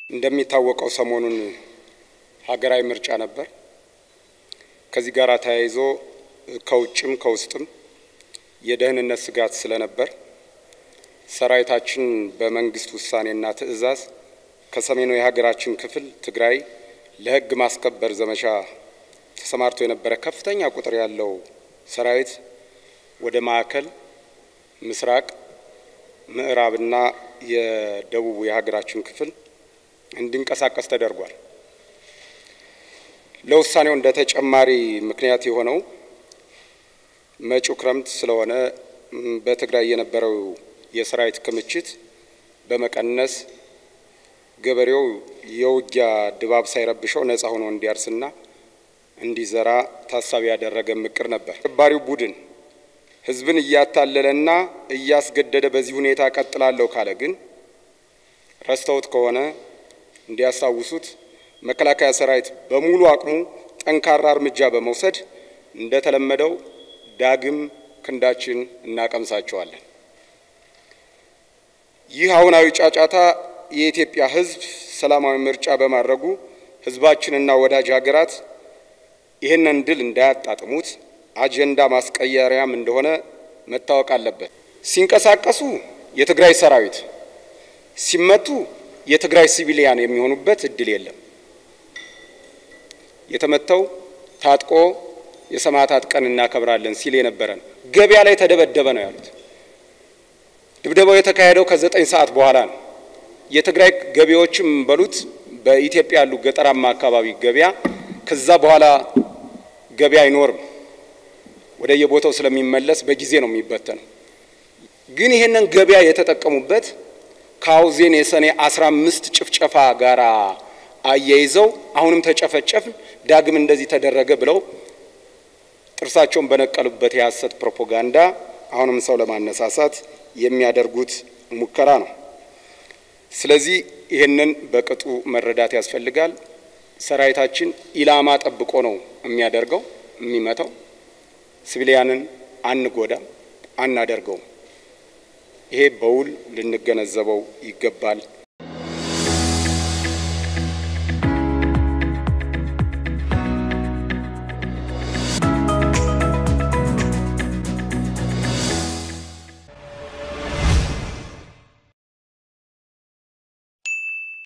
እንደሚታወቀው ሰሞኑን ሀገራዊ ምርጫ ነበር። ከዚህ ጋር ተያይዞ ከውጭም ከውስጥም የደህንነት ስጋት ስለነበር ሰራዊታችን በመንግስት ውሳኔና ትዕዛዝ ከሰሜኑ የሀገራችን ክፍል ትግራይ ለሕግ ማስከበር ዘመቻ ተሰማርቶ የነበረ ከፍተኛ ቁጥር ያለው ሰራዊት ወደ ማዕከል፣ ምስራቅ፣ ምዕራብና የደቡቡ የሀገራችን ክፍል እንዲንቀሳቀስ ተደርጓል። ለውሳኔው እንደ ተጨማሪ ምክንያት የሆነው መጪው ክረምት ስለሆነ በትግራይ የነበረው የሰራዊት ክምችት በመቀነስ ገበሬው የውጊያ ድባብ ሳይረብሸው ነጻ ሆኖ እንዲያርስና እንዲዘራ ታሳቢ ያደረገ ምክር ነበር። አሸባሪው ቡድን ህዝብን እያታለለና እያስገደደ በዚህ ሁኔታ ቀጥላለሁ ካለ ግን ረስተውት ከሆነ እንዲያስታውሱት መከላከያ ሰራዊት በሙሉ አቅሙ ጠንካራ እርምጃ በመውሰድ እንደተለመደው ዳግም ክንዳችን እናቀምሳቸዋለን። ይህ አሁናዊ ጫጫታ የኢትዮጵያ ህዝብ ሰላማዊ ምርጫ በማድረጉ ህዝባችንና ወዳጅ ሀገራት ይህንን ድል እንዳያጣጥሙት አጀንዳ ማስቀየሪያም እንደሆነ መታወቅ አለበት። ሲንቀሳቀሱ የትግራይ ሰራዊት ሲመቱ የትግራይ ሲቪሊያን የሚሆኑበት እድል የለም። የተመተው ታጥቆ የሰማዕታት ቀን እናከብራለን ሲል የነበረ ነው። ገበያ ላይ ተደበደበ ነው ያሉት። ድብደባው የተካሄደው ከዘጠኝ ሰዓት በኋላ ነው። የትግራይ ገበያዎችም በሉት በኢትዮጵያ ያሉ ገጠራማ አካባቢ ገበያ ከዛ በኋላ ገበያ አይኖርም። ወደ የቦታው ስለሚመለስ በጊዜ ነው የሚበተነው። ግን ይሄንን ገበያ የተጠቀሙበት ከአውዜን የሰኔ አስራ አምስት ጭፍጨፋ ጋር አያይዘው አሁንም ተጨፈጨፍን ዳግም እንደዚህ ተደረገ ብለው ጥርሳቸውን በነቀሉበት የሐሰት ፕሮፓጋንዳ አሁንም ሰው ለማነሳሳት የሚያደርጉት ሙከራ ነው። ስለዚህ ይህንን በቅጡ መረዳት ያስፈልጋል። ሰራዊታችን ኢላማ ጠብቆ ነው የሚያደርገው የሚመታው። ሲቪሊያንን አንጎዳም፣ አናደርገውም። ይሄ በውል ልንገነዘበው ይገባል